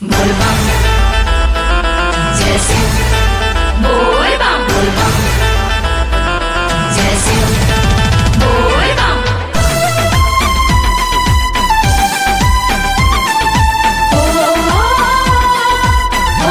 बोलबम जय सिंह बोलबम बोलबम जय सिंह बोलबम ओ ओ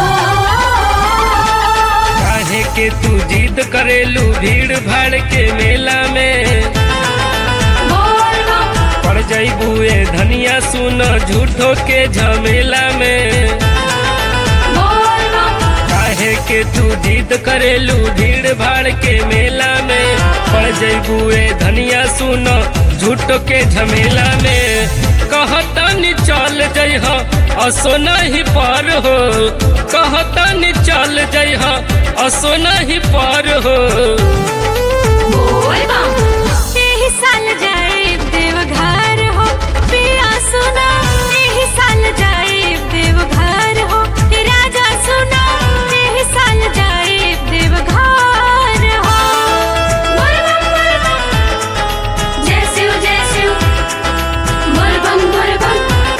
काहे के तू जिद करेलू भीड़ भाड़ के मेला में बोलबम पड़ जईबू ए धनिया सुन झूठो के झमेला में बोलबम काहे के तू जिद करेलू भीड़ भाड़ के मेला में पड़ जईबू ए धनिया सुन झूठो के झमेला में कहतनी चल जइह असो नहीं पर हो कहतनी चल जइह असो नहीं पर हो बोलबम एही साल जाए देवघर हो पिया सुना एही साल जाए देवघर हो राजा सुना एही साल जाए देवघर हो बोलबम बोलबम जय शिव जय शिव बोलबम बोलबम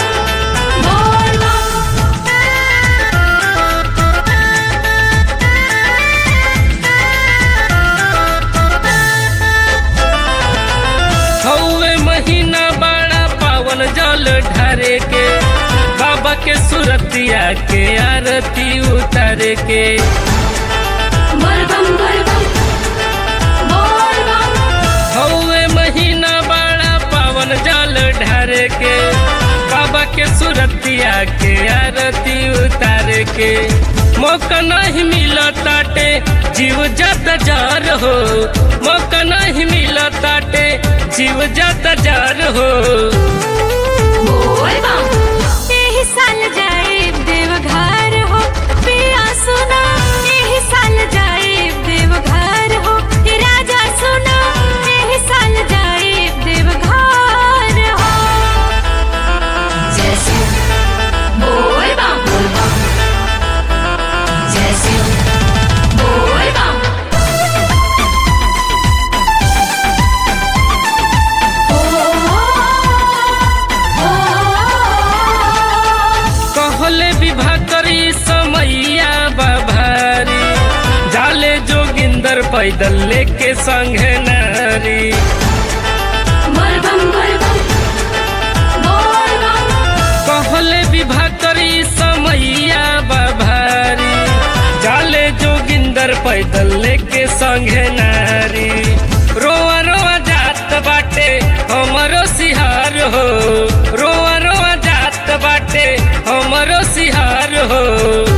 हौवे महीना बड़ा पावन जल ढारे के बाबा के सुरतिया के आरती उतारे के बोलबम बोलबम बोलबम हौवे महीना बड़ा पावन जल ढारे के बाबा के सुरतिया के आरती उतारे के मौका नहीं मिला ताटे जीव जात जार हो मौका नहीं मिला ताटे जीव जात जार हो बोलबम एही साल जाए देवघर हो पिया सुना एही साल जाए देवघर हो राजा सुना एही साल जाए देवघर हो जय शिव बोलबम बोलबम जय शिव बोलबम कहले विवाह करी समैया बाभारी जाले जोगिंदर पैदल लेके संगे नारी बोलबम बोलबम बोलबम कहले विवाह करी समैया बाभारी जाले जोगिंदर पैदल लेके संगे नारी रोआ रोआ जात बाटे हमरो सिहार हो रोआ रोआ जात बाटे हमरो सिहार हो